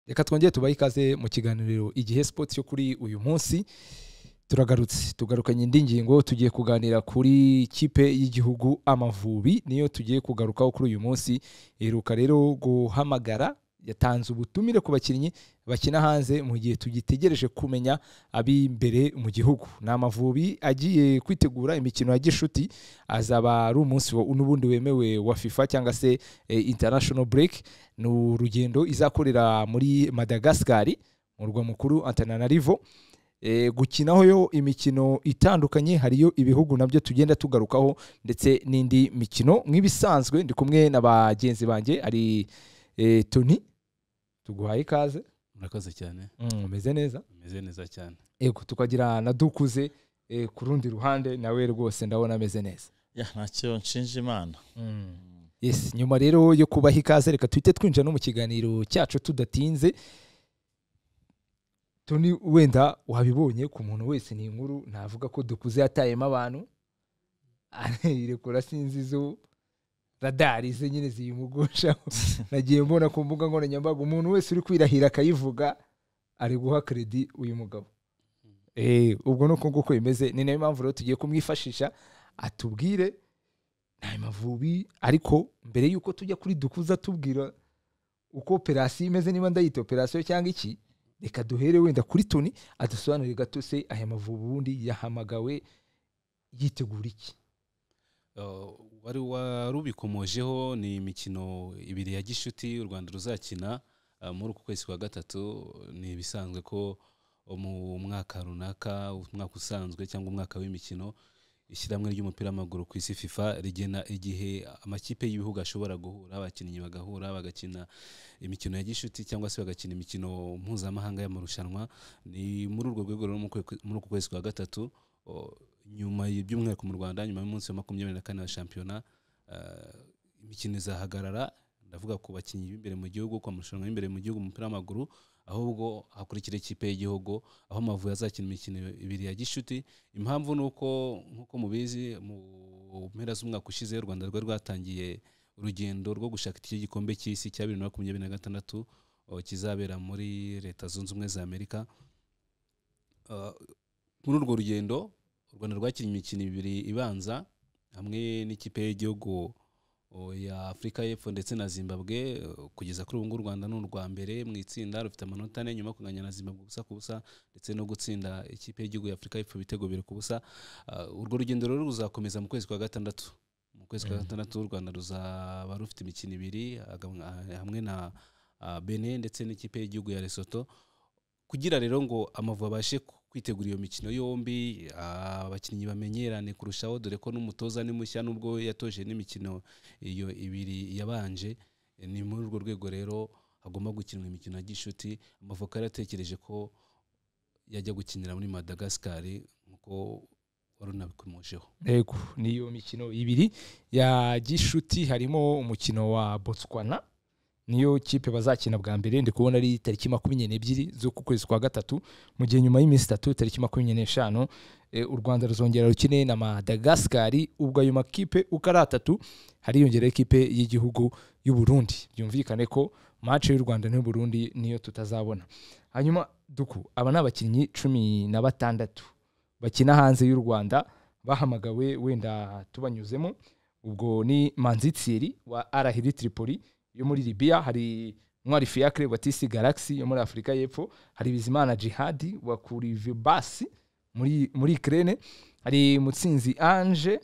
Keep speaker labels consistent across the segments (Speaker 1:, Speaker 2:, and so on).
Speaker 1: reka twongere tubahe ikaze mu kiganiro igihe sipoti yo kuri uyu munsi turagarutse tugarukanye indi ngingo tugiye kuganira kuri kipe y'igihugu amavubi niyo tugiye kugarukaho kuri uyu munsi iheruka rero guhamagara yatanze ubutumire ku bakinnyi bakina hanze mu gihe tugitegereje kumenya ab'imbere mu gihugu ni amavubi agiye kwitegura imikino ya gishuti azaba ari umunsi wa- n'ubundi wemewe wa fifa cyangwa se eh, international break ni urugendo izakorera muri madagascar murwa mukuru antananarivo Eh, gukinaho yo imikino itandukanye hariyo ibihugu nabyo tugenda tugarukaho ndetse n'indi mikino nk'ibisanzwe ndi kumwe na bagenzi banjye ari eh, toni tuguhaye ikaze
Speaker 2: murakoze cyane
Speaker 1: Mm, umeze neza
Speaker 2: umeze neza cyane
Speaker 1: yego tukagira na dukuze eh, ku rundi ruhande nawe rwose ndabona ameze neza
Speaker 3: ya ntacyo nshinja imana
Speaker 1: yes nyuma rero yo kubaha ikaze reka tuhite twinjira no mu kiganiro cyacu tudatinze toni wenda wabibonye ku muntu wese ni inkuru navuga ko dukuze yatayemo abantu arerekura sinzi izo radari ze nyine ziyimugusha nagiye mbona ku mbuga nkoranyambaga umuntu wese uri kwirahira akayivuga ari guha kredi uyu mugabo Eh, ubwo ni uko nguko bimeze ni nayo mpamvu rero tugiye kumwifashisha atubwire ni amavubi ariko mbere y'uko tujya kuri dukuza tubwira uko operasiyo imeze niba ndayita operasiyo cyangwa iki reka duhere wenda kuri toni adusobanurire gato se aya mavubi ubundi yahamagawe yitegura iki
Speaker 2: Uh, wari warubikomojeho ni imikino ibiri ya gishuti u rwanda ruzakina uh, muri uku kwezi kwa gatatu ni ibisanzwe ko mu mwaka runaka umwaka usanzwe cyangwa umwaka w'imikino ishyirahamwe ry'umupira w'amaguru ku isi fifa rigena igihe amakipe y'ibihugu ashobora guhura abakinnyi bagahura bagakina imikino ya gishuti cyangwa se bagakina imikino mpuzamahanga y'amarushanwa ni muri urwo rwego rero mu kwe- muri uku kwezi kwa gatatu o, nyuma y- by'umwihariko mu rwanda nyuma y'umunsi wa makumyabiri na kane wa shampiyona eh, imikino izahagarara ndavuga ku bakinnyi b'imbere mu gihugu ku amarushanwa y'imbere mu gihugu mu mupira w'amaguru ahubwo hakurikira ikipe y'igihugu aho amavubi azakina imikino ibiri ya gishuti impamvu ni uko nk'uko mubizi mu mpera z'umwaka ushize u rwanda rwari rwatangiye urugendo rwo gushaka iki gikombe cy'isi cya bibiri na makumyabiri na gatandatu o, kizabera muri leta zunze ubumwe za amerika Uh, muri urwo rugendo u rwanda rwakinnye imikino ibiri ibanza hamwe n'ikipe y'igihugu uh, ya afurika y'epfo ndetse na zimbabwe uh, kugeza kuri ubu ngubu u rwanda ni urwa mbere mu itsinda rufite amanota ane nyuma yo kunganya na zimbabwe ubusa ku busa ndetse no gutsinda ikipe y'igihugu ya afurika y'epfo ibitego bibiri ku busa Uh, urwo rugendo rero ruzakomeza mu kwezi kwa gatandatu mu kwezi kwa
Speaker 1: Mhm.
Speaker 2: gatandatu u rwanda ruzaba rufite imikino ibiri hagam- hamwe na uh, benin ndetse n'ikipe y'igihugu ya lesotho kugira rero ngo amavubi abashe ku- kwitegura iyo mikino yombi ah, abakinnyi bamenyerane kurushaho dore ko n'umutoza ni mushya nubwo yatoje n'imikino iyo ibiri yabanje Eh, ni muri urwo rwego rero hagomba gukinwa imikino ya gishuti amavubi yari yatekereje ko yajya gukinira muri madagascar nk'uko wari unabikomojeho
Speaker 1: yego niyo mikino ibiri ya gishuti harimo umukino wa botswana niyo kipe bazakina bwa mbere ndi kubona ari tariki makumyabiri n'ebyiri z'uku kwezi kwa gatatu mu gihe nyuma y'iminsi itatu tariki makumyabiri n'eshanu eh, u rwanda ruzongera rukine na madagascari ubwo ayo makipe uko ari atatu hariyongeraho ikipe y'igihugu y'u burundi byumvikane ko mace y'u rwanda n'u burundi niyo tutazabona hanyuma duku aba ni abakinnyi cumi na batandatu bakina hanze y'u rwanda bahamagawe wenda tubanyuzemo ubwo ni manzitsiri wa arahiri tripoli yo muri libiya hari ntwari fiacre wa tc galaxy yo muri afurika y'epfo hari bizimana jihadi wa kurivibasi muri muri ukraine hari mutsinzi ange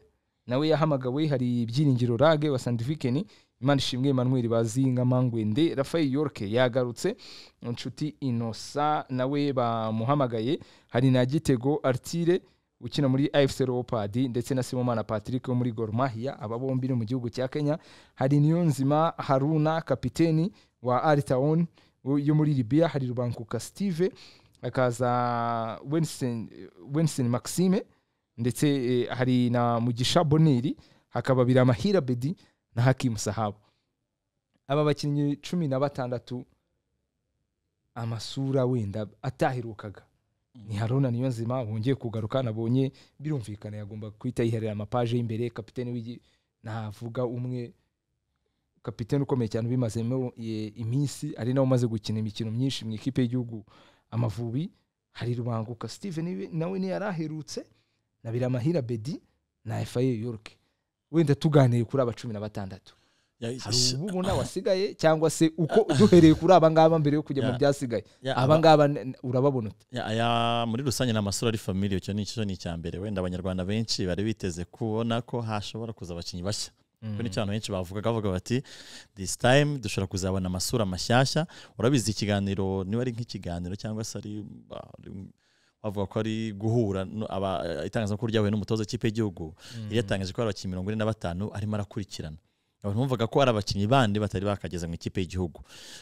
Speaker 1: nawe yahamagawe hari byiringiro rage wa sandifikeni imana ishimwe emmanuel bazi nka mangwende rafael yorke yagarutse inshuti inosa nawe bamuhamagaye hari na gitego artire ukina muri afc leopard ndetse na simomana patrick wo muri gormahia aba bombi ni mu gihugu cya kenya hari niyonzima haruna kapiteni wa aritaon yo muri libiya hari rubanguka steve hakaza Winston- winston maxime ndetse eh, hari na mugisha boneri hakaba biramahira bedi na hakimu sahabu aba bakinnyi cumi na batandatu amasura wenda ataherukaga ni haruna niyo nzima wongeye kugaruka nabonye birumvikana yagomba guhita yiherera amapaje y'imbere kapitene w'igi- navuga umwe kapitene ukomeye cyane ubimazemo eh, iminsi ari nawe umaze gukina imikino myinshi mu ikipe y'igihugu amavubi hari rubanguka steven we- nawe ntiyari aherutse na biramahira bedi na efaye york wenda tuganiye kuri aba cumi na batandatu hari ubu ubona wasigaye cyangwa se uko duhereye kuri aba ngaba mbere yo kujya mu
Speaker 3: Ya.
Speaker 1: byasigaye
Speaker 3: Ya,
Speaker 1: aba ngaba n- n- urababona ute
Speaker 3: Ya, aya muri rusange ni amasura ari famiye icyo ni icyo ni icya mbere wenda abanyarwanda benshi bari biteze kubona ko hashobora kuza abakinnyi bashya kuko nicyo abantu benshi bavugaga bavuga bati this time dushobora kuzabona amasura mashyashya urabizi ikiganiro niba ari nk'ikiganiro cyangwa se ari ba- ari- bavuga ko ari guhura no- aba- itangazamakuru ryahuye n'umutoza w'ikipe y'igihugu yari yatangaje ko hari abakinnyi mirongo ine na batanu arimo arakurikirana abantu bumvaga ko hari abakinnyi bandi batari bakageze mu ikipe y'gihugu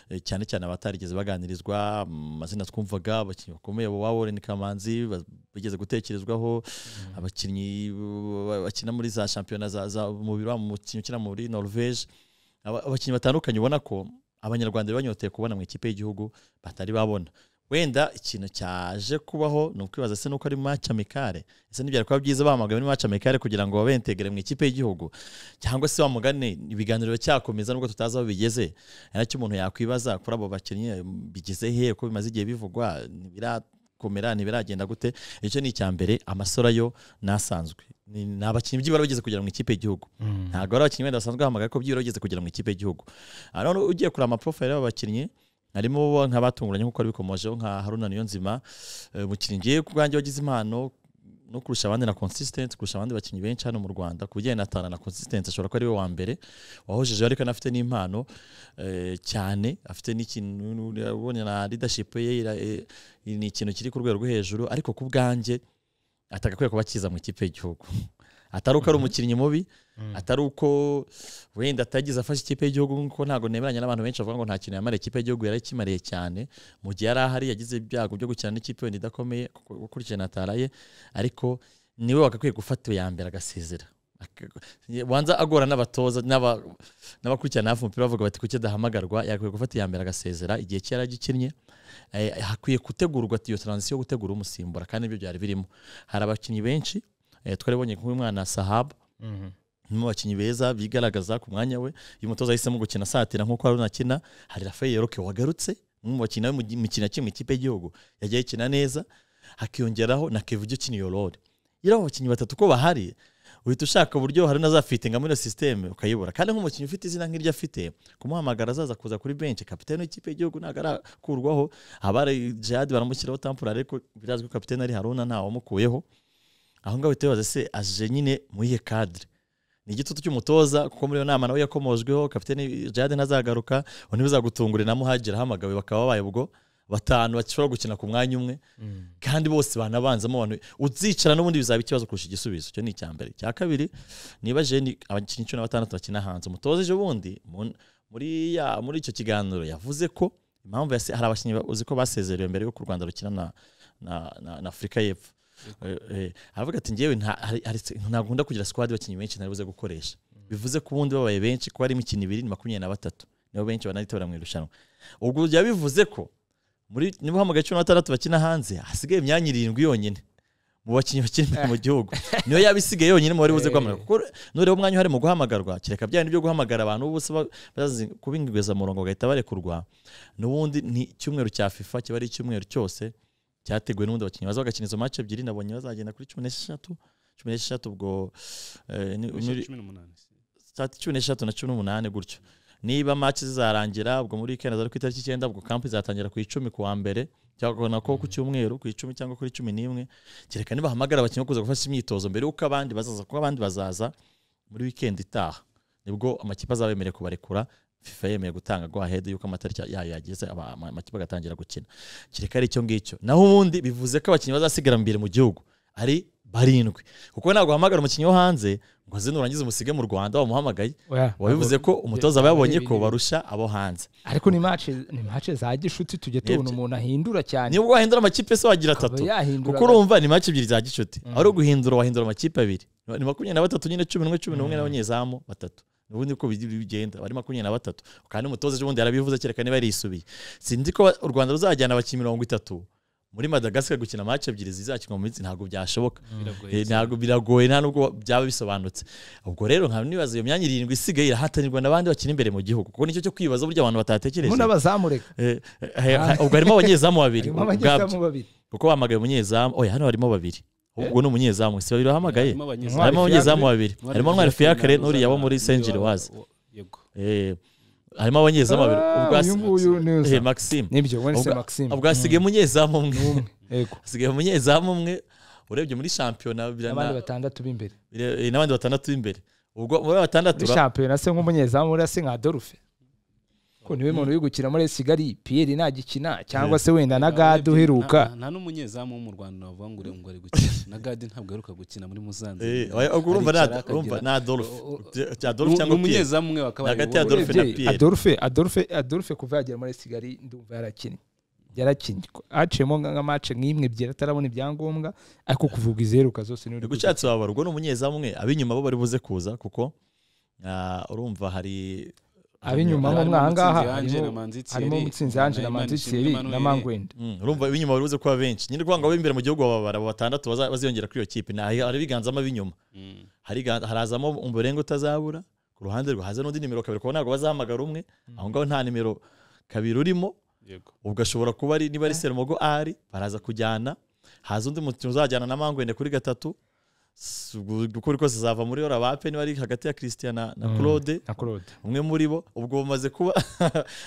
Speaker 3: Eh, cyane cyane abatarigeze baganirizwa amazina twumvaga abakinnyi bakomeye bo Warren Kamanzi ba- bigeze gutekerezwaho abakinnyi ba- bakina muri za shampiyona za, za umubiri wa mukinnyi ukina muri Norvege Aba- abakinnyi batandukanye ubona ko abanyarwanda bari banyoteye kubona mu ikipe y'igihugu batari babona wenda ikintu cyaje kubaho ni ukwibaza se nuko ari mu match amicale ese ntibyari kuba byiza bahamagawe muri match amicale kugira ngo babentegere mu ikipe y'igihugu cyangwa se wamugane ibiganiro biracyakomeza nubwo tutazi aho bigeze hari nacyo umuntu yakwibaza kuri abo bakinnyi bigeze he ko bimaze igihe bivugwa ntibirakomera ntibiragenda gute icyo ni icya mbere amasura yo nasanzwe ni ni abakinnyi byibura bageze kugera mu ikipe y'igihugu ntabwo ari abakinnyi wenda basanzwe bahamagara ko byibura bageze kugera mu ikipe y'igihugu Ah, none ugiye kureba amaprofile y'aba bakinnyi harimo bo nk'abatunguranye nk'uko wabikomojeho nka haruna niyonzima Eh, umukinnyi ngiye ku bwanjye wagize impano no kurusha abandi na consistent kurusha abandi bakinnyi benshi hano mu rwanda ku bijyanye na tana na consistent ashobora kuba ari we wa mbere wahojeje ariko anafite n'impano eh, cyane afite n'ikintu urabona na leadership ye ira- eh, ni ikintu kiri ku rwego rwo hejuru ariko ku bwanjye atagakwiye kuba akiza mu ikipe y'igihugu atari uko ari umukinnyi mubi atari uko wenda atagize afashe ikipe y'igihugu nkuko ntabwo nemeranya n'abantu benshi bavuga ngo nta kintu yamara ikipe y'igihugu yari ikimariye cyane mu gihe yari ahari yagize ibyago byo gukina n'ikipe wenda idakomeye kuko- ukurikije na Tara ye ariko niwe wagakwiye gufata iya mbere agasezera Ak- wanza agora n'abatoza n'aba- n'abakurikirana hafi umupira bavuga bati kuki adahamagarwa yagakwiye gufata iya mbere agasezera igihe cye yari agikinnye Eh, hakwiye gutegurwa iyo transition yo gutegura umusimbura kandi nibyo byari birimo hari abakinnyi benshi eh, twaribonye nk'umwana Sahab umwe mu bakinnyi beza bigaragaza ku mwanya we uyu mutoza yahisemo gukina asatira nk'uko Haruna akina hari Rafael Yoroke wagarutse umwe mu bakinnyi we mu gi- mu mikino yakinnye mu ikipe y'igihugu yagiye akina neza hakiyongeraho na Kevin ukina iyo role iyo abo bakinnyi batatu ko bahari uhita ushaka uburyo Haruna azafittinga muri iyo sisiteme ukayibura kandi nk'umukinnyi ufite izina nk'iryo afite kumuhamagara azaza kuza kuri benshi kapitene w'ikipe y'igihugu ntabwo arakurwaho abari Jihad baramushyiraho tampura ariko birazwi ko kapitene ari Haruna ntawe wamukuyeho aho ngaho uhita wibaza se aje nyine muri iyihe kadire ni igitutu cy'umutoza kuko muri iyo nama nawe yakomojweho kapitene jade ntazagaruka ubu ntibuzagutungure na muhagera ahamagawe bakaba babaye ubwo batanu bashobora gukina ku mwanya umwe kandi bose banabanzamo abantu uzicara n'ubundi bizaba ikibazo kurusha igisubizo icyo ni icya mbere icya kabiri niba jeni abakinnyi cumi na batandatu bakina hanze umutoza ejo bundi mu- muri ya- muri icyo kiganiro yavuze ko impamvu yase- hari abakinnyi ba- uzi ko basezerewe mbere y'uko u rwanda rukina na, na, na, na afurika y'epfo Eh, eh, aravuga ati ngewe nta- hari- hari- ntabwo nkunda kugira squad abakinnyi benshi ntaribuze gukoresha bivuze ko ubundi babaye benshi ko hari imikino ibiri ni makumyabiri na batatu nibo benshi banaritora mu irushanwa ubwo byaba bivuze ko muri niba uhamagaye cumi na batandatu bakina hanze hasigaye imyanya irindwi yonyine mu bakinnyi bakina imbere mu gihugu niyo yaba isigaye yonyine mu bari buze guhamagara kuko nureba umwanya uhari mu guhamagarwa kereka bya bindi byo guhamagara abantu bose ba- bazi kubingwiza murongo bagahita barekurwa n'ubundi ni icyumweru cya fifa kiba ari icyumweru cyose cyateguwe n'ubundi abakinnyi baza bagakina izo match ebyiri nabonye bazagenda kuri cumi n'esheshatu cumi n'esheshatu ubwo eh, ni- ni-
Speaker 2: cumi n'umunani
Speaker 3: saa cumi n'esheshatu na cumi n'umunani gutyo niba match zizarangira ubwo muri weekend ari ku itariki icyenda ubwo kamp izatangira ku icumi ku wa mbere cyangwa nako ku cyumweru ku icumi cyangwa kuri cumi n'imwe kereka nibahamagara abakinnyi bo kuza gufasha imyitozo mbere y'uko abandi bazaza kuko abandi bazaza muri weekend itaha nibwo amakipe azaba yemerewe kubarekura fifa yemeye gutanga go ahead yuko amatariki yayo yageze aba- ama- amakipe agatangira gukina kereka ari icyo ngicyo naho ubundi bivuze ko abakinnyi bazasigara mbere mu gihugu ari barindwi kuko ntabwo uhamagara umukinnyi wo hanze ngo aze nurangiza umusige mu rwanda wamuhamagaye wabivuze ko umutoza aba yabonye ko barusha abo hanze
Speaker 1: ariko ni match ni match za gishuti tujya tubona
Speaker 3: Nibyo.
Speaker 1: umuntu ahindura cyane
Speaker 3: niba wahindura amakipe se wagira
Speaker 1: akaba
Speaker 3: atatu
Speaker 1: yahindura
Speaker 3: kuko urumva ni match ebyiri za gicuti aho uri guhindura wahindura amakipe abiri ni makumyabiri na batatu nyine cumi n'umwe cumi n'umwe n'abanyezamu batatu ubundi uko bigi- bigenda bari makumyabiri na batatu kandi umutoza ejo bundi yarabivuze kereka niba yarisubiye sinzi ko u rwanda ruzajyana abakinnyi mirongo itatu muri madagascar gukina match ebyiri zizakinwa mu minsi ntabwo byashoboka
Speaker 2: biragoye cyane.
Speaker 3: Eh, ntabwo biragoye nta nubwo byaba bisobanutse ubwo rero nkaba nibaza iyo myanya irindwi isigaye irahatanirwa n'abandi bakina imbere mu gihugu kuko nicyo cyo kwibaza burya abantu batatekereje
Speaker 1: muna bazamureka
Speaker 3: Eh, eh, ha- ubwo harimo abanyezamu babiri
Speaker 1: harimo
Speaker 3: ubwabyo
Speaker 1: abanyezamu babiri
Speaker 3: kuko bahamagaye umunyezamu oya hano harimo babiri ubwo ni umunyezamu si babiri bahamagaye
Speaker 2: Harimo abanyezamu.
Speaker 1: Ntwari
Speaker 3: harimo abanyezamu
Speaker 1: Fiacre.
Speaker 3: babiri harimo ntwari fiakre n'uriya wo muri saint giriwaze
Speaker 2: yego
Speaker 3: harimo abanyezamu babiri
Speaker 1: Ah,
Speaker 3: ubwa
Speaker 1: uyu nguyu
Speaker 3: eh,
Speaker 1: neza
Speaker 3: maxime
Speaker 1: nibyo wense
Speaker 3: Ubwa-
Speaker 1: maxime
Speaker 3: ubwo hasigaye umunyezamu umwe
Speaker 1: n'umwe yego
Speaker 3: hasigaye umunyezamu umwe urebye muri shampiyona birana-
Speaker 1: abandi batandatu b'imbere
Speaker 3: bire- eh, n'abandi batandatu b'imbere ubwo muri batandatu
Speaker 1: muri
Speaker 3: ba-
Speaker 1: shampiyona se nk'umunyezamu uriya se nka dorufe ko niwe muntu uri gukina muri kigali piyeri nagikina cyangwa se wenda na gade uheruka
Speaker 2: Nta- nta n'umunyezamu wo mu rwanda wavuga ngo ure- ngo ari gukina na gadi ntabwo aheruka gukina muri muzanze
Speaker 3: Eh, oya, ubwo urumva
Speaker 2: Aricara
Speaker 3: na-
Speaker 2: akagira-
Speaker 3: urumva na Adolphe.
Speaker 2: O- o-
Speaker 3: Bya- bya
Speaker 2: Ni-
Speaker 3: Adolphe
Speaker 2: ni
Speaker 3: cyangwa Pierre.
Speaker 2: umunyezamu umwe wakaba ari
Speaker 3: Hagati
Speaker 2: wowe.
Speaker 3: ya Adolphe na
Speaker 1: Umubyeyi,
Speaker 3: Pierre.
Speaker 1: adolphe adolphe adolphe kuva yagera muri kigali ndumva yarakinnye yarakinnye haciyemo nka nka mace nk'imwe ebyiri atarabona ibyangombwa ariko kuvuga iziheruka zose niwe uri
Speaker 3: ubwo ushatse wabara ubwo ni umunyezamu umwe ab'inyuma bo bari buze kuza kuko ah, urumva hari
Speaker 1: Ab'inyuma
Speaker 3: hari-
Speaker 1: mo-
Speaker 2: Harimo
Speaker 1: aha ngaha
Speaker 2: Mutsinzi Ange
Speaker 1: harimo-
Speaker 2: na Manzi Thierry,
Speaker 1: harimo umutsinzi yanje na
Speaker 2: Imanishimwe
Speaker 1: manzitseri na
Speaker 2: Emmanuel.
Speaker 1: mangwenda
Speaker 3: Mm, urumva ab'inyuma bari buze kuba benshi nyine urwanga b'imbere mu gihugu bababara abo batandatu baza- baziyongera kuri iyo kipe Ni ahi- hari ibiganzamo ab'inyuma
Speaker 2: Mm.
Speaker 3: Hari ga- harazamo umurenge utazabura ku ruhande rwe haza n'undi nimero kabiri kuko ntabwo bazahamagara umwe aho ngaho nta nimero kabiri urimo
Speaker 2: Yego.
Speaker 3: ubwo ashobora kuba ari niba ari serumogo ari baraza kujyana haza undi mukino uzajyana na mangwende kuri gatatu S- ubwo uko biri kose azava muri orabape niba ari hagati ya christian na, na
Speaker 1: Mm.
Speaker 3: claude
Speaker 1: na claude
Speaker 3: umwe muri bo ubwo bamaze kuba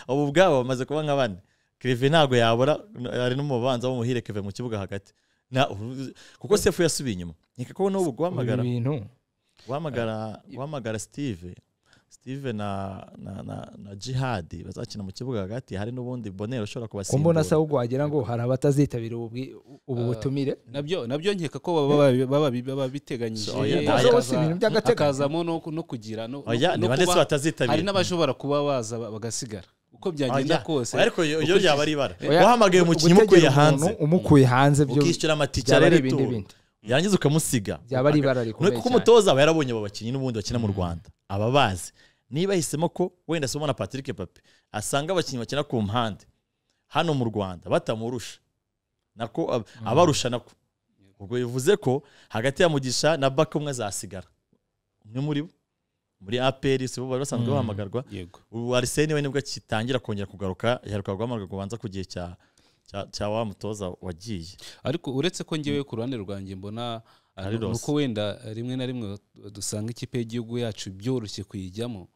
Speaker 3: ubu ubwabo bamaze kuba nka bane keve ntabwo yabura n- ari n'umubanza w'umuhire keve mu kibuga hagati Na- ubu- kuko sefu yasubiye inyuma nkeka ko n'ubu guhamagara
Speaker 1: ibi bintu
Speaker 3: guhamagara guhamagara steve steve na, na, na, na jihadi bazakina mu kibuga hagati hari n'ubundi bonero ushobora
Speaker 1: ko mbona
Speaker 3: kubasimbura
Speaker 1: asa ahubwo wagira ngo hari abatazitabira ubu bwi- ubu butumire
Speaker 2: nabyo nabyo nkeka ko baba baba- baba baba biteganyije
Speaker 3: So,
Speaker 2: Eh,
Speaker 3: oya, oya.
Speaker 2: hakaza-
Speaker 1: Si ibintu by'agateganyo.
Speaker 2: hakazamo no no kugira no- no-
Speaker 3: oya
Speaker 2: no
Speaker 3: ni bande se
Speaker 2: kuba- hari
Speaker 3: batazitabira
Speaker 2: n'abashobora kuba baza ba- bagasigara uko byagenda
Speaker 3: Oya,
Speaker 2: kose
Speaker 3: oya, ariko iyo iyo yaba ari ibara
Speaker 1: Oya,
Speaker 3: wahamagaye umukinnyi umukuye
Speaker 1: gutegera umuntu
Speaker 3: hanze
Speaker 1: umukuye hanze byo
Speaker 3: ukishyura
Speaker 1: byaba
Speaker 3: amatica
Speaker 1: ari
Speaker 3: rero
Speaker 1: ibindi bindi
Speaker 3: yarangiza ukamusiga
Speaker 1: byaba ari ibara rikomeye
Speaker 3: kuko
Speaker 1: cyane
Speaker 3: umutoza aba yarabonye abo bakinnyi n'ubundi bakina mu rwanda aba bazi niba yahisemo ko wenda somo na patrick pape asanga abakinnyi bakina ku mpande hano mu rwanda batamurusha nako ab- abarusha nako ubwo bivuze ko hagati ya mugisha na baka umwe azasigara umwe muri bo muri apr si bo bari basanzwe
Speaker 1: Mm.
Speaker 3: bahamagarwa
Speaker 2: yego
Speaker 3: ubu ariseni we nibwo akitangira kongera kugaruka yaheruka guhamagarwa kubanza ku gihe cya cya- cya wa mutoza wagiye
Speaker 2: ariko uretse ko ngewe ku ruhande rwanjye mbona uh,
Speaker 3: Ari
Speaker 2: ni
Speaker 3: Rose.
Speaker 2: uko wenda uh, rimwe na rimwe dusanga ikipe y'igihugu yacu byoroshye kuyijyamo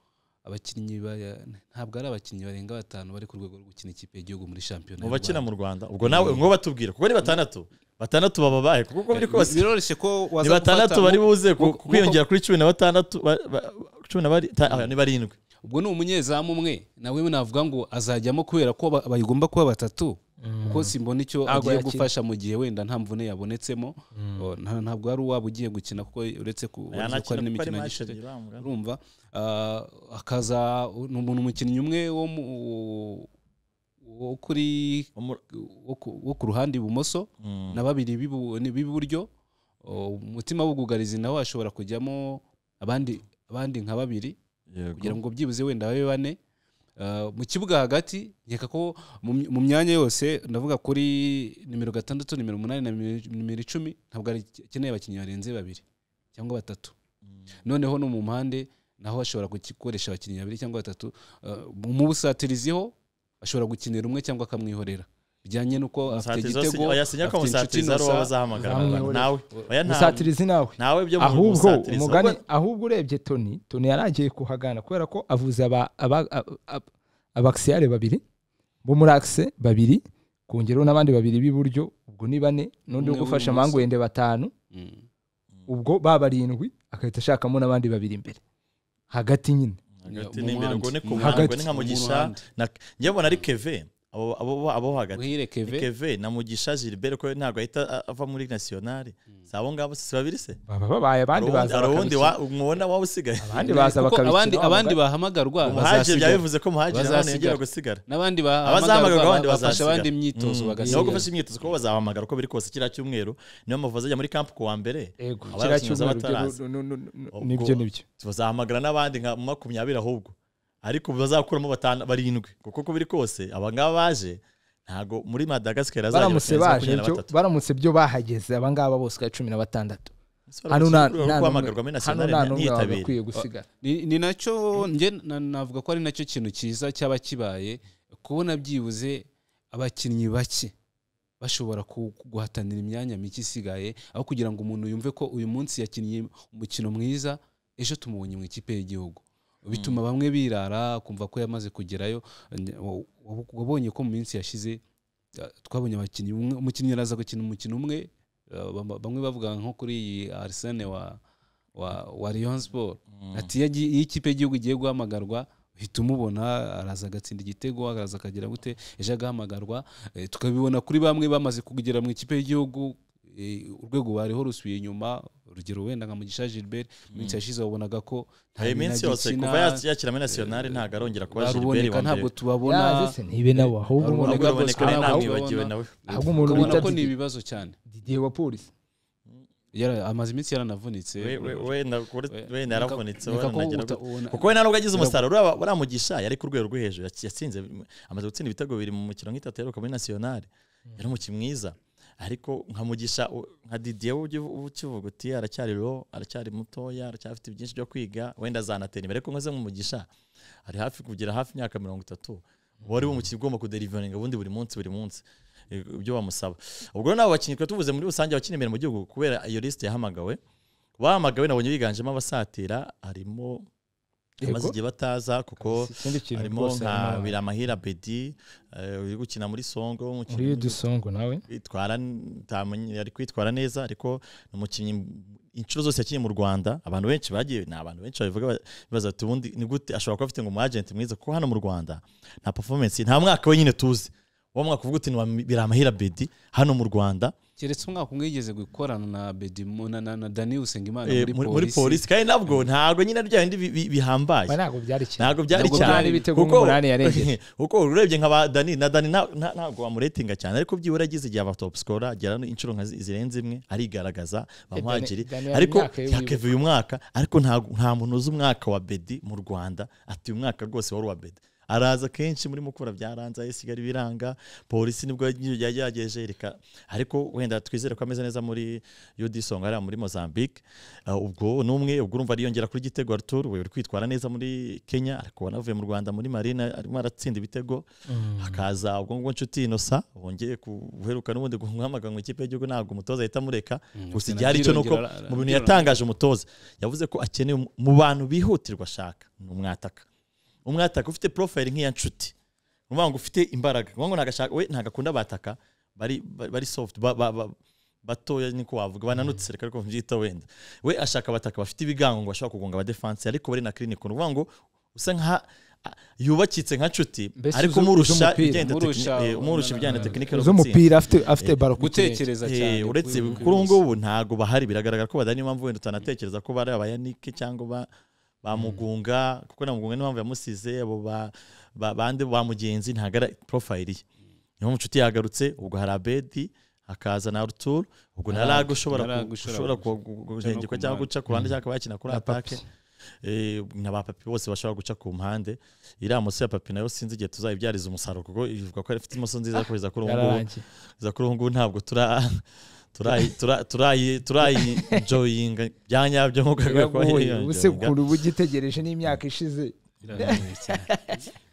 Speaker 2: abakinnyi baya- ntabwo ari abakinnyi barenga batanu bari ku rwego rwo gukina ikipe y'igihugu muri shampiyona
Speaker 3: mu
Speaker 2: y'u
Speaker 3: bakina
Speaker 2: Rwanda.
Speaker 3: mu rwanda ubwo nawe ngo batubwira kuko ni batandatu batandatu baba bahe kuko uko biri
Speaker 2: Eh,
Speaker 3: kose
Speaker 2: biroroshye ko
Speaker 3: ni
Speaker 2: waza
Speaker 3: batandatu
Speaker 2: gufata-
Speaker 3: bari buze ku-
Speaker 2: mu- mu-
Speaker 3: kwiyongera kuri cumi na batandatu ba- ba- cumi na bari- ta- ah, ni barindwi
Speaker 2: ubwo ni umunyezamu umwe nawe navuga ngo azajyamo kubera ko ba- bayigomba kuba batatu kuko simbona icyo
Speaker 1: Ntabwo
Speaker 2: agiye
Speaker 1: yakina.
Speaker 2: gufasha mu gihe wenda nta mvune yabonetsemo O, nta- ntabwo ari uwaba ugiye gukina kuko uretse ku uretse ko hari
Speaker 3: Yanakina kuko ari
Speaker 2: n'imikino ya
Speaker 3: match
Speaker 2: gishuti
Speaker 3: ebyiri urambwa.
Speaker 2: urumva Ah, akaza ni umuntu umukinnyi umwe wo mu wo kuri
Speaker 3: Umu-
Speaker 2: wo ku- wo ku ruhande ibumoso
Speaker 3: Mm.
Speaker 2: na babiri b'ibu- ni- b'iburyo O, umutima w'ubwugarizi nawe ashobora kujyamo abandi abandi nka babiri
Speaker 3: Yego.
Speaker 2: kugira ngo byibuze wenda babe bane Uh, mu kibuga hagati nkeka ko mu my- mu myanya yose ndavuga kuri nimero gatandatu nimero umunani na nimero- nimero icumi ntabwo ari akeneye abakinnyi barenze babiri cyangwa batatu noneho no mu mpande naho ashobora gukoresha abakinnyi babiri cyangwa batatu Uh, mu- mu busatiriziho ashobora gukinira umwe cyangwa akamwihorera bijyanye n'uko afite
Speaker 3: Musatirizi wose-
Speaker 2: igitego
Speaker 3: oya, sinya ko
Speaker 2: afite inshuti
Speaker 3: musatirizi ari uwo
Speaker 2: Innocent.
Speaker 3: bazahamagara
Speaker 1: Zamwe
Speaker 3: abantu.
Speaker 1: ure.
Speaker 3: Nawe. Oya, ntawe.
Speaker 1: musatirizi nawe
Speaker 3: Nawe byo mu-
Speaker 1: ahubwo
Speaker 3: musatirizi.
Speaker 1: umugani
Speaker 3: Ahubwo-
Speaker 1: ahubwo urebye toni toni yaragiye kuhagana kubera ko avuze aba- aba- aba- aba- abakisiyare babiri bo muri akise babiri kongeraho n'abandi babiri b'iburyo ubwo ni bane n'undi
Speaker 2: Umwe
Speaker 1: wo gufasha
Speaker 2: w'ibumoso.
Speaker 1: mangwende batanu
Speaker 2: Mm.
Speaker 1: ubwo ba barindwi agahita ashakamo n'abandi babiri imbere hagati nyine
Speaker 3: Hagati
Speaker 2: Mu ruhande.
Speaker 3: n'imbere, ubwo ni ku
Speaker 2: Mu
Speaker 3: ruhande,
Speaker 1: hagati.
Speaker 3: ubwo ni nka
Speaker 2: Mu
Speaker 3: Mugisha,
Speaker 2: ruhande.
Speaker 3: na- njyewe mbona ari keve abo abo- abo hagati
Speaker 2: Muhire
Speaker 3: Ni
Speaker 2: Keve
Speaker 3: keve na mugisha gilbert ko ntabwo ahita a- ava muri nasiyonari si abo ngabo si babiri se
Speaker 1: baba babaye abandi
Speaker 3: Hari uwundi-
Speaker 1: baza
Speaker 3: hari uwundi
Speaker 1: bakabikina.
Speaker 3: wa- umubona waba usigaye
Speaker 1: abandi baza
Speaker 2: Kuko
Speaker 1: bakabikina
Speaker 2: abandi
Speaker 1: waba
Speaker 2: abandi
Speaker 1: ba-
Speaker 2: bahamagarwa
Speaker 3: umuhaje byaba
Speaker 2: bazasigara.
Speaker 3: bivuze ko muhaje nawe
Speaker 2: Bazasigara.
Speaker 3: yongera gusigara
Speaker 2: n'abandi
Speaker 3: abazahamagarwa abandi
Speaker 2: bahamagarwa bafasha
Speaker 3: bazasigara
Speaker 2: abandi imyitozo
Speaker 3: niho
Speaker 2: bagasigara
Speaker 3: gufasha imyitozo kuko bazahamagara uko biri kose kiriya cyumweru niyo mpamvu bazajya muri kampu ku wa mbere
Speaker 1: Yego, kiriya
Speaker 3: Aba abakinnyi baza
Speaker 1: cyumweru byo-
Speaker 3: bataraza.
Speaker 1: nu- nu- nu- nu-
Speaker 3: Ubwo-
Speaker 1: nibyo nibyo
Speaker 3: bazahamagara n'abandi nka makumyabiri ahubwo ariko bazakuramo batanu- barindwi kuko uko biri kose abangaba baje ntago muri madagascar
Speaker 1: baramutse baje byo baramutse byo bahageze abangaba bose uko ari cumi na batandatu hano nta nta n'umwe-
Speaker 3: guhamagarwamo
Speaker 1: hano nta
Speaker 3: nationale
Speaker 1: n'umwe
Speaker 3: ntiyitabire
Speaker 1: wagakwiye gusigara
Speaker 2: ni ni nacyo njye na- navuga ko ari nacyo kintu cyiza cyaba kibaye kubona byibuze abakinnyi bake bashobora ku- guhatanira imyanya mike isigaye aho kugira ngo umuntu yumve ko uyu munsi yakinnye umukino mwiza ejo tumubonye mu ikipe y'igihugu bituma bamwe birara kumva ko yamaze kugerayo Nge- wa- wa- wabonye ko mu minsi yashize eh, twabonye abakinnyi umwe- umukinnyi araza gukina umukino umwe eh, bam- bamwe bavuga nko kuri iyi arisene wa wa wa Rayon Sport ati iyo agi- iyo ikipe y'igihugu igiye guhamagarwa uhita umubona araza agatsinda igitego araza akagera gute ejo agahamagarwa Eh, tukabibona kuri bamwe bamaze kugera mu ikipe y'igihugu eh, urwego bariho rusubiye inyuma urugero wenda nka mugisha gilbert mu minsi yashize wabonaga ko nta
Speaker 3: iyi
Speaker 2: minagi
Speaker 3: minsi yose
Speaker 2: ikina,
Speaker 3: kuva yas- yakira muri nationale ntago arongera kuba gilbert
Speaker 2: araboneka
Speaker 3: wa
Speaker 2: ntabwo
Speaker 3: mbere
Speaker 2: tubabona
Speaker 1: yaje se ntibe nabo ahubwo
Speaker 2: Haruboneka
Speaker 1: umuntu-
Speaker 3: ntabwo araboneka
Speaker 2: Bosco
Speaker 3: nawe
Speaker 2: ntabwo
Speaker 3: ntamwibagiwe
Speaker 2: abona.
Speaker 3: nawe
Speaker 1: ahubwo umuntu
Speaker 2: ukabona
Speaker 1: bita
Speaker 2: ko ni
Speaker 1: Didier-
Speaker 2: ibibazo cyane
Speaker 1: Didier wa polisi
Speaker 2: Yara- amaze iminsi yaranavunitse
Speaker 3: We- we- wenda kuri- wenda
Speaker 2: Neka-
Speaker 3: yaravunitse
Speaker 2: neka ko
Speaker 3: wanagera
Speaker 2: uta-
Speaker 3: gute.
Speaker 2: ubona-
Speaker 3: kuko we nta nubwo agize umusaruro uriya baramugisha yari ku rwego rwo hejuru yatsi- yatsinze amaze gutsinda ibitego bibiri mu mikino nk'itatu yaheruka muri nationale yari umukinnyi mwiza ariko nkamugisha nka didier uba ugiv- uba ukivuga uti aracyari ro aracyari mutoya aracyafite byinshi byo kwiga wenda azanatera imbere ariko nkoze nk'umugisha ari hafi kugira hafi imyaka mirongo itatu uba ari we umukinnyi ugomba kuderivaringa ubundi buri munsi buri munsi eh, ibyo bamusaba ubwo rero n'abo bakinnyi twari tuvuze muri rusange abakina imbere mu gihugu kubera iyo lisite yahamagawe bahamagawe nabonye biganjemo abasatira harimo bamaze
Speaker 1: yego
Speaker 3: igihe bataza kuko
Speaker 1: ikindi kintu
Speaker 3: harimo
Speaker 1: rwose
Speaker 3: nka
Speaker 1: harimo-
Speaker 3: biramahira bedi eh, uri gukina muri songo
Speaker 1: muri
Speaker 3: umukinnyi
Speaker 1: dusongo nawe
Speaker 3: kwitwara ntamenye ari kwitwara neza ariko ni umukinnyi inshuro zose yakinnye mu rwanda abantu benshi bagiye ni abantu benshi babivuga ba- bibaza ati ubundi ni gute ashobora kuba afite ngo umu agent mwiza kuko hano mu rwanda nta performance nta mwaka we nyine tuzi uwo mwaka uvuga uti ni uwa biramahira bedi hano mu rwanda
Speaker 2: keretse umwaka umwe yigeze gukorana na bedimo na, na, na dani usengimana
Speaker 3: eh, muri- muri polisi kandi nabwo ntabwo nyine bya bindi bi- bi- bihambaye
Speaker 1: Ba, ntabwo byari kimwe
Speaker 3: ntabwo byari
Speaker 2: Ntabwo
Speaker 3: cyane
Speaker 2: byari
Speaker 1: ibitego nk'umunani yarengeje.
Speaker 3: kuko urebye nka ba dani na dani nta- nta- ntabwo wamuretinga cyane ariko byibura agize igihe aba top scorer agera no inshuro nka zi- zirenze imwe arigaragaza
Speaker 1: Dani-
Speaker 3: bamwagiri
Speaker 1: Dani hari
Speaker 3: ariko
Speaker 1: imyaka yo
Speaker 3: yakeve uyu mwaka ariko nta- nta muntu uzi umwaka wa bedi mu rwanda ati uyu mwaka rwose wari uwa bedi araza kenshi muri mukura byaranze ayisigara biranga polisi nibwo yagerageje reka ariko wenda twizere ko ameze neza muri yudisonga hariya muri mozambique Uh, ubwo ni umwe ubwo urumva ariyongera kuri gitego artur we uri kwitwara neza muri kenya ariko anavuye mu rwanda muri marina arimo aratsinda ibitego hakaza ubwo ngubwo nshuti inosa wongeye guheruka n'ubundi guhamagara mu ikipe y'igihugu ntabwo umutoza ahita amureka gusa igihari cyo nuko mu bintu yatangaje umutoza yavuze ko akeneye um- mu bantu bihutirwa ashaka ni umwataka umwataka ufite profile nk'iya nshuti uvuga ngo ufite imbaraga uvuga ngo ntabwo we ntabwo akunda bataka bari bari- bari soft ba- ba- ba- batoya niko wavuga bananutse reka ariko mbyita wenda we ashaka abataka bafite ibigango ngo bashobora kugonga abadefanse ariko bari na clinic ni ukuvuga ngo usa nka a- yubakitse nka nshuti
Speaker 1: Mbese
Speaker 3: ariko
Speaker 1: uzi- uzi
Speaker 3: umurusha
Speaker 1: umupira.
Speaker 3: ibijyanye na
Speaker 2: Umurusha-
Speaker 3: tekini- eh, umurusha ibijyanye na tekinike no gutsinda
Speaker 1: z'umupira afite afite baro ku kirenge.
Speaker 2: gutekereza
Speaker 3: Eh,
Speaker 2: cyane
Speaker 3: uretse
Speaker 2: kuri-
Speaker 3: kuri ubu ngubu ntabwo bahari biragaragara ko badari niyo mpamvu wenda utanatekereza ko bari abayanike cyangwa ba bamugunga kuko na mugunga niyo mpamvu yamusize abo ba- ba- bande ba mugenzi ntabwo ari profile ye niyo mpamvu inshuti yagarutse ubwo hari abedi hakaza na rutur ubwo na
Speaker 2: Lag,
Speaker 3: lag ushobora
Speaker 2: na Lag
Speaker 3: ku-
Speaker 2: ushobora
Speaker 3: ushobora
Speaker 2: guca-
Speaker 3: ku- kujengekwa
Speaker 2: ku
Speaker 3: cyangwa
Speaker 2: mpande.
Speaker 3: guca ku ruhande cyangwa akaba yakina kuri
Speaker 1: Na
Speaker 3: atake
Speaker 1: Papi.
Speaker 3: Eh, na ba papi bose bashobora guca ku mpande iriya moso ya papi nayo sinzi igihe tuzayibyariza umusaruro kuko ivuga ko ifite imoso nziza ko iza kuri ubu ngubu
Speaker 1: yararangiye
Speaker 3: za kuri ubu ngubu ntabwo tura turayi- tura- turayi- turayinjoyinga bya nyabyo nk'uko yagakwiye kuba
Speaker 1: Biragoye. ubu se
Speaker 3: yiyonjoyinga
Speaker 1: kuri uba ugitegereje n'imyaka ishize
Speaker 2: Birarangiye cyane.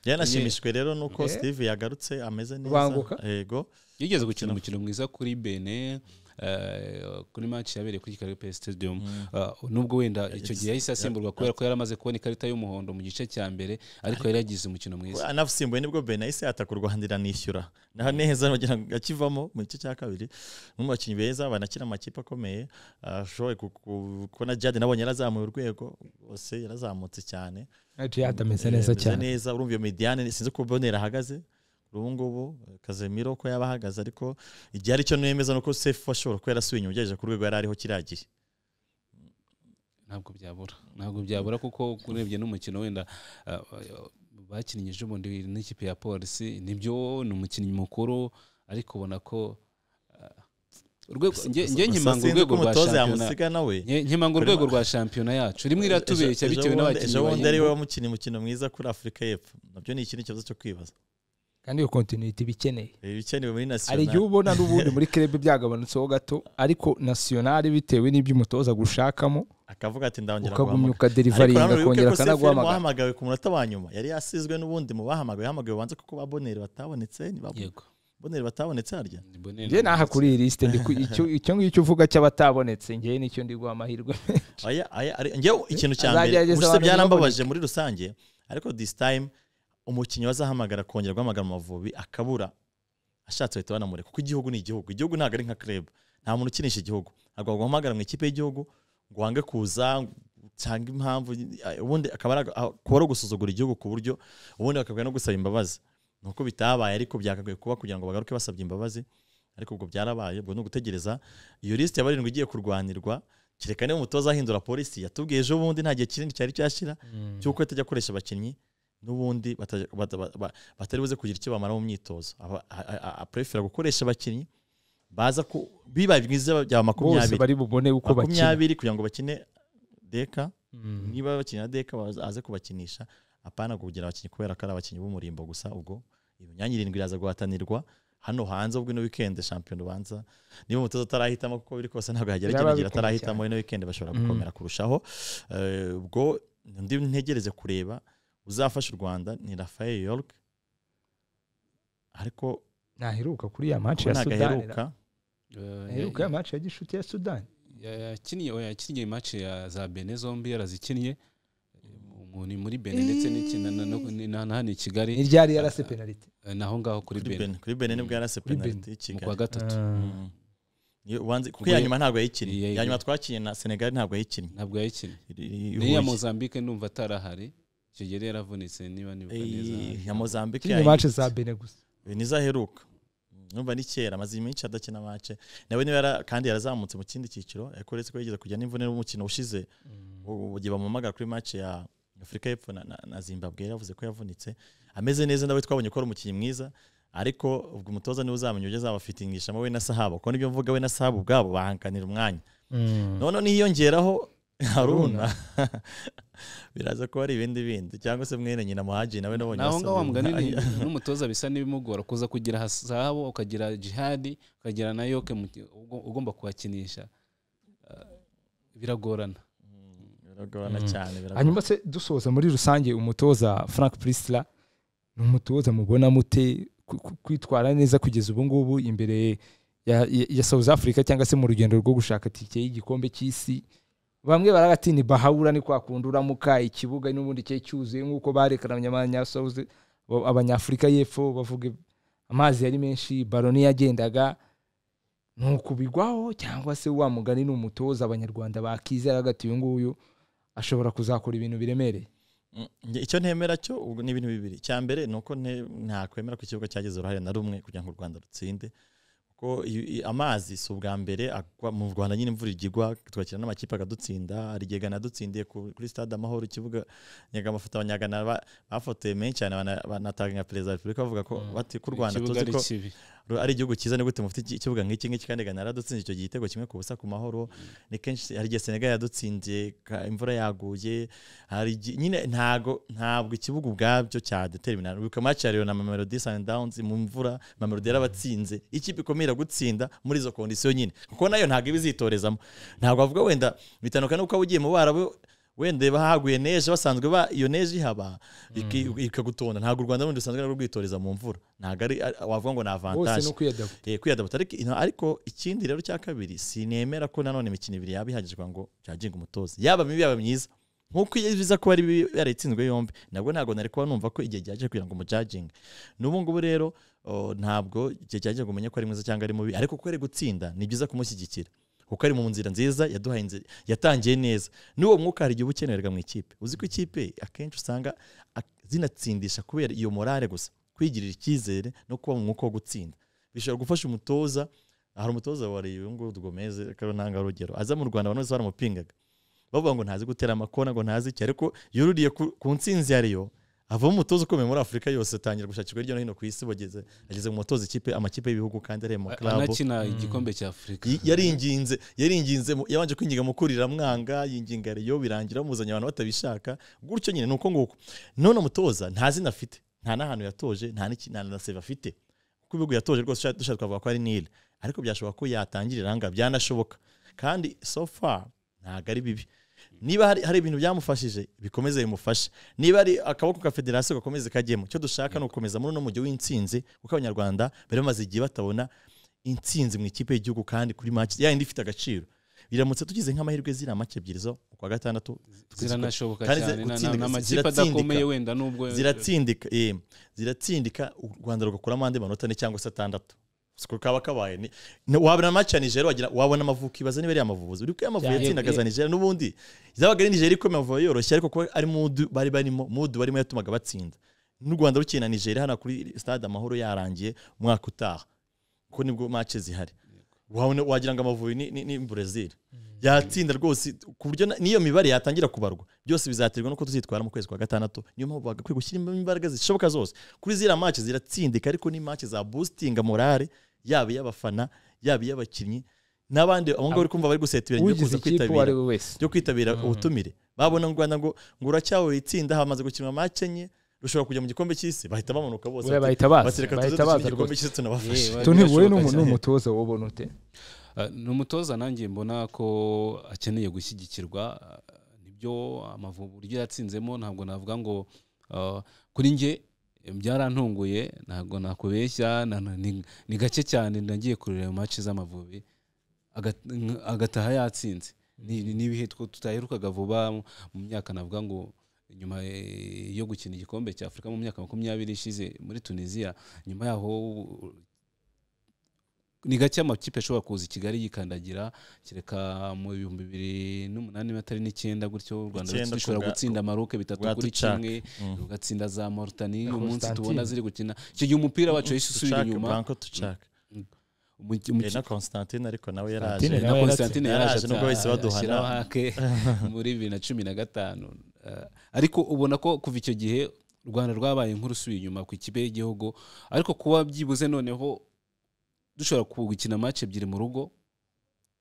Speaker 3: yanashimishijwe rero n'uko
Speaker 1: Eh.
Speaker 3: steve yagarutse ameze
Speaker 1: Banguka.
Speaker 3: neza yego
Speaker 2: yigeze gukina umukino mwiza kuri bene eh, kuri match yabereye kuri kigali pe stadium Eh, nubwo wenda icyo gihe yahise asimburwa kubera ko yari amaze kubona ikarita y'umuhondo mu gice cya mbere ariko yari yagize umukino mwiza
Speaker 3: anasimbuye nibwo ben yahise yataka u rwanda iranishyura naho neza bagira ngo akivamo mu gice cya kabiri umwe mu bakinnyi beza banakina mu makipe akomeye ashoboye ku- ku- kubona jade nabonye yarazamuye urwego rwose yarazamutse cyane
Speaker 1: Jihad ameze neza
Speaker 3: ameze
Speaker 1: cyane
Speaker 3: neza urumva iyo mediane sinzi ko bonera ahagaze kuri ubu ngubu kazemiro ko yaba ahagaze ariko igihe ari cyo nemeza nuko sefu ashobora kuba yarasubiye inyuma ugereranyije ku rwego yari ariho kiriya gihe
Speaker 2: ntabwo byabura ntabwo byabura kuko urebye n'umukino wenda eh, bakinnye ejo bundi n'ikipe ya polisi nibyo ni umukinnyi mukuru ariko ubona ko eh, urwego njye njye
Speaker 3: Gusa
Speaker 2: nkimanga
Speaker 3: sinzi
Speaker 2: urwego
Speaker 3: ko
Speaker 2: rwa
Speaker 3: umutoza
Speaker 2: shampiyona
Speaker 3: yamusiga nawe
Speaker 2: Nke- nkimanga urwego rwa shampiyona yacu rimwe iratubeshya
Speaker 3: Ejo-
Speaker 2: bitewe
Speaker 3: ejo bundi-
Speaker 2: n'abakinnyi
Speaker 3: ejo bundi
Speaker 2: bayirimo.
Speaker 3: ari we wamukinnye umukino mwiza kuri afurika y'epfo nabyo ni ikindi kibazo cyo kwibaza
Speaker 1: kandi iyo kontinuiti iba ikeneye
Speaker 3: ibikenewe muri
Speaker 1: hari
Speaker 3: nasiyonari
Speaker 1: igihe ubona n'ubundi muri kerebe byagabanutseho gato ariko nasiyonari bitewe n'ibyo umutoza agushakamo
Speaker 3: akavuga ati ndongera
Speaker 1: ukagumya
Speaker 3: guhamagara
Speaker 1: ukaderivaringa
Speaker 3: Ariko nanone wibuke
Speaker 1: akongera
Speaker 3: ko Sefer
Speaker 1: akanaguhamagara
Speaker 3: wahamagawe ku munota wa nyuma yari yasizwe n'ubundi mu bahamagawe yahamagawe banze kuko ba boneri batabonetse niba
Speaker 2: yego
Speaker 3: boneri batabonetse harya
Speaker 1: njye naha kuri iyi lisite ndi ku- icyo- icyo ngicyo uvuga cy'abatabonetse njyewe nicyo ndi guha amahirwe
Speaker 3: aya aya ari- njyewe ikintu cya mbere
Speaker 1: Azagerageza
Speaker 3: ubuse
Speaker 1: abantu
Speaker 3: byarambabaje muri rusange ariko this time umukinnyi wazahamagara akongera guhamagara mu Mavubi akabura ashatse bahita banamureka kuko igihugu ni igihugu igihugu ntabwo ari nka club nta muntu ukinisha igihugu ntabwo waguhamagara mu ikipe y'igihugu ngo wange kuza cyangwa impamvu ubundi akaba ari aga- kuba ari ugusuzugura igihugu ku buryo ubundi bakabwira no gusaba imbabazi ni uko bitabaye ariko byakakwiye kuba kugira ngo bagaruke basabye imbabazi ariko ubwo byarabaye ubwo ni ugutegereza iyo lisite ya barindwi igiye kurwanirwa kereka niba umutoza ahindura polisi yatubwiye ejo bundi nta gihe kinini cyari cyashyira cy'uko atajya akoresha abakinnyi n'ubundi bata- bata- ba- ba- batari buze kugira icyo bamara mu myitozo Aba- a- a- a- aprefera gukoresha abakinnyi baza ku bibaye byiza byaba
Speaker 1: bose
Speaker 3: makumyabiri
Speaker 1: bari bubone uko bakina
Speaker 3: makumyabiri kugira ngo bakine deka
Speaker 1: Mm.
Speaker 3: niba bakina deka baza- aze kubakinisha apana kugira abakinnyi kubera ko ari abakinnyi b'umurimbo gusa ubwo imyanya irindwi iraza guhatanirwa hano hanze ubwo ino weekend shampiyona ubanza niba umutoza atarahitamo kuko biri kose ntabwo yagera
Speaker 1: Biraba
Speaker 3: ikinegera
Speaker 1: bikomeye
Speaker 3: atarahitamo ino weekend bashobora
Speaker 1: Mm.
Speaker 3: gukomera kurushaho Eh, ubwo ndi ntegereze kureba uzafasha u rwanda ni rafael york ariko
Speaker 1: ntaheruka kuri ya
Speaker 3: ko
Speaker 1: match ya
Speaker 3: ntabwo
Speaker 1: sudani
Speaker 3: aheruka
Speaker 1: aheruka ya match ya gishuti ya sudani
Speaker 2: yakiniye oya, yakiniye mace ya za bene zombi yarazikinnye Mu- ni muri bene ndetse n'iki- na- na- no- ni- na- na hano i kigali
Speaker 1: ni ryari yarase penaliti
Speaker 2: eh, naho ngaho kuri
Speaker 3: kuri
Speaker 2: bene
Speaker 3: bene kuri bene nibwo yarase
Speaker 1: Kuri Benin.
Speaker 3: penaliti y'i
Speaker 2: mu
Speaker 3: kigali
Speaker 2: kwa gatatu
Speaker 3: Mm. Iyo ubanze- kuko
Speaker 2: Ubwo
Speaker 3: iya
Speaker 2: ye-
Speaker 3: nyuma ntabwo yayikinnye
Speaker 2: Iya-
Speaker 3: iya nyuma twakinnye na senegali ntabwo yayikinnye
Speaker 2: ntabwo yayikinnye
Speaker 3: I- i-
Speaker 2: n'iya
Speaker 3: Huye.
Speaker 2: mozambique ndumva atarahari icyo gihe yari yaravunitse niba nibuka neza
Speaker 3: Ey, ya mozambique
Speaker 1: kiriya match za bene gusa
Speaker 3: nizo aheruka numva ni kera amaze igihe menshi adakina mace nawe niba yara- kandi yarazamutse mu kindi cyiciro ariko uretse ko yigeze kujya n'imvune n'umukino ushize u- ugiye bamuhamagara kuri mace ya afurika y'epfo na, na, na zimbabwe yaravuze ko yavunitse ameze neza nawe twabonye ko ari umukinnyi mwiza ariko ubwo umutoza niwe uzamenya uburyo azabafitingishamo we na sahabo kuko nibyo mvuga we na sahabo ubwabo bahanganira umwanya noneho niyongeraho haruna biraza kuba ari ibindi bindi cyangwa se mwene nyina muhaji nawe nabonye
Speaker 2: naho ngaho
Speaker 3: basabwa
Speaker 2: wamugani
Speaker 3: ibirayi.
Speaker 2: ni- n'umutoza bisa n'ibimugora kuza kugira hasabo ukagira jihadi ukagira na yoke mu- ugo- ugomba kuhakinisha Ah, biragorana
Speaker 3: biragorana
Speaker 1: Mm.
Speaker 3: cyane biragorana.
Speaker 1: hanyuma se dusoza muri rusange umutoza frank prisla ni umutoza mubona mute ku- ku- kwitwara neza kugeza ubu ngubu imbere ya, ya, ya south africa cyangwa se mu rugendo rwo gushaka tike y'igikombe cy'isi bamwe baragati ni bahawura ni kwa kundi uramuka ikibuga n'ubundi cye cyuzuye nk'uko barekananye abanyasouth abanyafurika y'epfo bavuga amazi yari menshi baro yagendaga ni ukubigwaho cyangwa se wa mugani ni umutoza abanyarwanda bakizera agati uyu nguyu ashobora kuzakora ibintu biremereye
Speaker 3: Mm, njye icyo ntemera cyo ubwo ni ibintu bibiri cya mbere ni uko nte- ntakwemera ko ikibuga cyagize uruhare na rumwe kugira ngo u rwanda rutsinde kuko iyo- i- amazi si ubwa mbere agwa- mu rwanda nyine imvura igigwa twakira n'amakipe akadutsinda hari igega nadutsindiye ku- kuri stade amahoro ikibuga nyagamafoto abanyagana ba- bafotoye menshi cyane bana- banatanga nka perezida wa repubulika bavuga ko
Speaker 1: Mm.
Speaker 3: bati ko u rwanda
Speaker 2: ikibuga
Speaker 3: tuzi
Speaker 2: ari
Speaker 3: ko
Speaker 2: kibi
Speaker 3: Ru- ari igihugu cyiza ni gute mufite iki- ikibuga nk'iki ngiki kandi gana yaradutsinze icyo gitego kimwe ku busa ku mahoro ni kenshi hari igihe senegal yadutsinze ka- imvura yaguye hari igi- nyine ntago ntabwo ikibuga ubwabyo cyadetermina wibuka match ya Lyon na mamelodi sundowns mu mvura mamelodi yarabatsinze ikipe ikomeye iragutsinda muri izo kondisiyo nyine kuko nayo ntabwo iba izitorezamo ntabwo bavuga wenda bitandukanye n'uko waba ugiye mu barabu wenda bahaguye neje basanzwe ba iyo neje ihaba iki- ikagutonda ntabwo u rwanda rundi rusanzwe narwo rwitoreza mu mvura ntabwo ari ari- wavuga ngo ni
Speaker 1: bose
Speaker 3: avantaje
Speaker 1: ni ukwiyadapu
Speaker 3: Eh, kwiyadaputa ariko ino- ariko ikindi rero cya kabiri sinemera ko nanone imikino ibiri yaba ihagije kugira ngo jaginge umutoza yaba mibi yaba myiza nkuko iyo biza kuba ari bibi yarayitsinzwe yombi nabwo ntabwo nari kuba numva ko igihe gihagije kugira ngo umujaginge n'ubu ngubu rero oh, ntabwo igihe gihagije ngo umenye ko ari mwiza cyangwa ari mubi ariko kuko ari gutsinda ni byiza kumushyigikira kuko ari mu nzira nziza yaduhaye inzira yatangiye neza n'uwo mwuka hari igihe uba ukenerwa mu ikipe uzi ko ikipe akenshi usanga ak- zinatsindisha kubera iyo morale gusa kwigirira icyizere no kuba mu mwuka wo gutsinda bishobora gufasha umutoza hari umutoza wareba uyu nguyu rwomeze kariho ntanga urugero aza mu rwanda abantu bose baramupingaga bavuga ngo ntazi gutera amakona ngo ntazi iki ariko yururiye ku, ku ntsinzi ya Rayon avamo umutoza ukomeye muri afurika yose atangira gushakirwa hirya no hino ku isi bageze ageze mu mutoza ikipe amakipe y'ibihugu kandi ari mu club
Speaker 2: anakina igikombe cya afurika
Speaker 3: Y- yaringinze yaringinze mu- yabanje kwinginga mukuriramwanga yinginga reyo birangira bamuzanye abantu batabishaka gutyo nyine nuko nguko none umutoza nta zina afite nta n'ahantu yatoje nta n'iki- nta na save afite kuko ibihugu yatoje rwose dusha- dushaka twavuga ko ari nile ariko byashoboka ko yatangirira ahangaha byanashoboka kandi so far ntabwo ari bibi niba hari, hari ibintu byamufashije bikomeze bimufashe niba ari akaboko ka federasiyo gakomeze kajyemo icyo dushaka ni ugukomeza muri uno mujyi w'insinzi kuko abanyarwanda bari bamaze igihe batabona insinzi mu ikipe y'igihugu kandi kuri match yayindi ifite agaciro biramutse tugize nk'amahirwe ziriya match ebyiri zo ku wa gatandatu
Speaker 2: ziranashoboka
Speaker 3: kandi
Speaker 2: cyane na- na-
Speaker 3: gutsindika-
Speaker 2: n'amakipe
Speaker 3: ziratsindika.
Speaker 2: adakomeye wenda nubwo
Speaker 3: ziratsindika eh, ziratsindika u rwanda rugakuramo andi manota ne cyangwa se atandatu siko kaba kabaye ni- ni- wabona match ya nigeria wagira wabona amavuko ibaza niba ari amavuzi uri ko amavuko
Speaker 1: Yahe-
Speaker 3: yatsindaga za nigeria n'ubundi zabaga ari nigeria ikomeye amavuko yoroshye ariko kuba ari mudu bari barimo mudu barimo yatumaga batsinda n'u rwanda rukina na nigeria hano kuri stade amahoro yarangiye umwaka utaha kuko nibwo match zihari wabona wagira ngo amavubi ni, ni, ni Brazil yatsinda rwose ku buryo na- n'iyo mibare yatangira kubarwa byose bizaterwa nuko tuzitwara mu kwezi kwa gatandatu niyo mpamvu bagakwiye gushyiramo imbaraga zishoboka zose kuri ziriya match ziratsindika ariko ni match za boostinga morale yaba iy'abafana yaba iy'abakinnyi n'abandi abo ngabo uri kumva bari gusetira nyuma yo
Speaker 1: ugize
Speaker 3: kuza
Speaker 1: ikipe uwo ari
Speaker 3: kwitabira
Speaker 1: we wese
Speaker 3: yo kwitabira ubutumire babona u rwanda ngo ngo uracyawe itsinda hamaze gukinwa match enye rushobora kujya mu gikombe cy'isi bahita bamanuka bose
Speaker 1: Buriya
Speaker 3: bati-
Speaker 1: bahita baza,
Speaker 3: bati, "Reka tuze
Speaker 1: bahita
Speaker 3: dukine
Speaker 1: baza
Speaker 3: igikombe
Speaker 1: rwose."
Speaker 3: cy'isi tunabafashe
Speaker 2: Yewe.
Speaker 1: toni wowe
Speaker 2: Birashoboka
Speaker 1: ni umutoza wobona ute
Speaker 2: Ah, ni umutoza nanjye mbona ko akeneye gushyigikirwa ah, nibyo amavubi uburyo yatsinzemo ntabwo navuga ngo ah, kuri njye eh, byarantunguye ntabwo nakubeshya na- na- ni- ni gake cyane nagiye kureba mace z'amavubi aga- nk- agataha yatsinze Ni- ni- n'ibihe two tutaherukaga vuba mu- mu myaka navuga ngo nyuma eh, yo gukina igikombe cya afurika mu myaka makumyabiri ishize muri tunisiya nyuma yaho ni gake amakipe ashobora kuza i kigali yikandagira kereka mu bihumbi bibiri n'umunani batari n'icyenda gutyo u rwanda
Speaker 3: Icyenda
Speaker 2: dushobora
Speaker 3: kubwa-
Speaker 2: gutsinda maroke bitatu
Speaker 3: kubwa
Speaker 2: kuri
Speaker 3: Ducak.
Speaker 2: kimwe
Speaker 3: Mm.
Speaker 2: rugatsinda za moritani
Speaker 1: Na
Speaker 2: uyu munsi
Speaker 1: Constantine.
Speaker 2: tubona ziri gukina icyo gihe umupira wacu yahise usubira
Speaker 3: Tuchak,
Speaker 2: inyuma
Speaker 3: Branko Tuchak.
Speaker 2: Umuki- umuki-
Speaker 3: Eh, na constantine ariko nawe
Speaker 1: Constantine
Speaker 3: yaraje
Speaker 1: nawe
Speaker 2: na
Speaker 1: yaratsindwe.
Speaker 2: constantine
Speaker 3: Yaraje
Speaker 2: yaraje
Speaker 3: nubwo bahise baduhana.
Speaker 2: ashyiraho hake muri bibiri na cumi na gatanu Eh, ariko ubona ko kuva icyo gihe u rwanda rwabaye nk'urusubiye inyuma ku ikipe y'igihugu ariko kuba byibuze noneho dushobora gukina match ebyiri mu rugo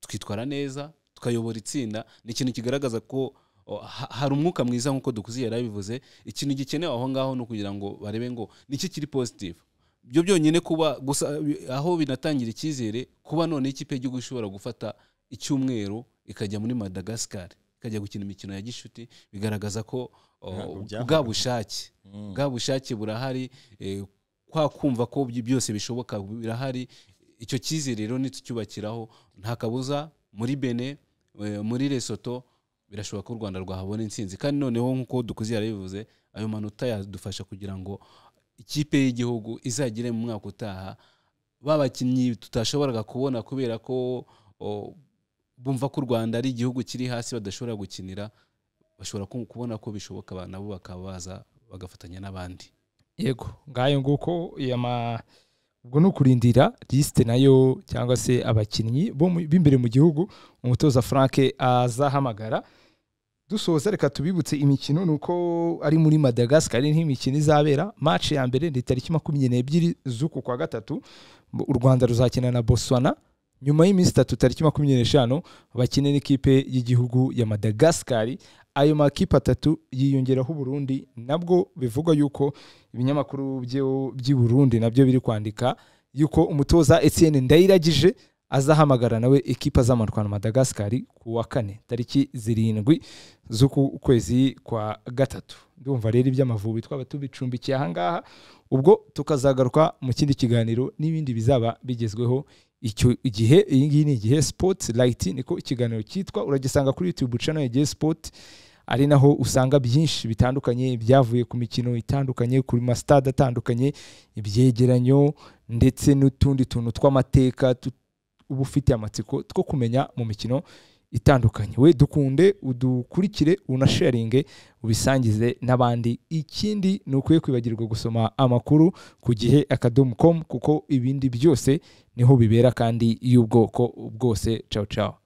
Speaker 2: tukitwara neza tukayobora itsinda ni ikintu kigaragaza ko oh, ha- hari umwuka mwiza nk'uko dukuzi yari abivuze ikintu gikenewe aho ngaho ni ukugira ngo barebe ngo niki kiri positive byo byonyine kuba gusa bi- aho binatangira icyizere kuba none ikipe y'igihugu ishobora gufata icyumweru ikajya muri madagascar ikajya gukina imikino ya gishuti bigaragaza ko oh,
Speaker 3: Ntabwo byahagaze.
Speaker 2: bwa bushake
Speaker 3: Mm.
Speaker 2: bwa bushake burahari eh, kwa kumva ko by- byose bishoboka birahari icyo cyizere rero nitucyubakiraho nta kabuza muri bene eh, muri lesoto birashoboka ko u rwanda rwahabona intsinzi kandi noneho nk'uko dukuzi yarabivuze ayo manota yadufasha kugira ngo ikipe y'igihugu izagire mu mwaka utaha ba bakinnyi tutashoboraga kubona kubera ko o, bumva ko u rwanda ari igihugu kiri hasi badashobora gukinira bashobora ku- kubona ko bishoboka ba- nabo bakaba baza bagafatanya n'abandi
Speaker 1: yego ngayo nguko yama ubwo ni ukurindira lisite nayo cyangwa se abakinnyi bo mu- b'imbere mu gihugu umutoza frank azahamagara dusoza reka tubibutse imikino ni uko ari muri madagascar ari nk'imikino izabera match ya mbere ni tariki makumyabiri n'ebyiri z'uku kwa gatatu u rwanda ruzakina na botswana nyuma y'iminsi itatu tariki makumyabiri n'eshanu bakine n'ikipe y'igihugu ya madagascar ayo makipe atatu yiyongeraho uburundi nabwo bivugwa yuko ibinyamakuru byo- by'i burundi nabyo biri kwandika yuko umutoza etienne ndayiragije azahamagara nawe ekipa azamanuka na madagascar ku wa kane tariki zirindwi z'uku kwezi kwa gatatu ndumva rero iby'amavubi twaba tubicumbikiye ahangaha ubwo tukazagaruka mu kindi kiganiro n'ibindi bizaba bigezweho icyo gihe iyi ngiyi ni igihe sports light niko ikiganiro cyitwa uragisanga kuri youtube channel ya igihe sport ari naho usanga byinshi bitandukanye byavuye ku mikino itandukanye ku masitade atandukanye ibyegeranyo ndetse n'utundi tuntu tw'amateka tu- uba ufite amatsiko two kumenya mu mikino itandukanye we dukunde udukurikire unasharinge ubisangize n'abandi ikindi ni ukwiye kwibagirwa gusoma amakuru ku gihe akadomo komu kuko ibindi byose niho bibera kandi y'ubwoko bwose cawu cawu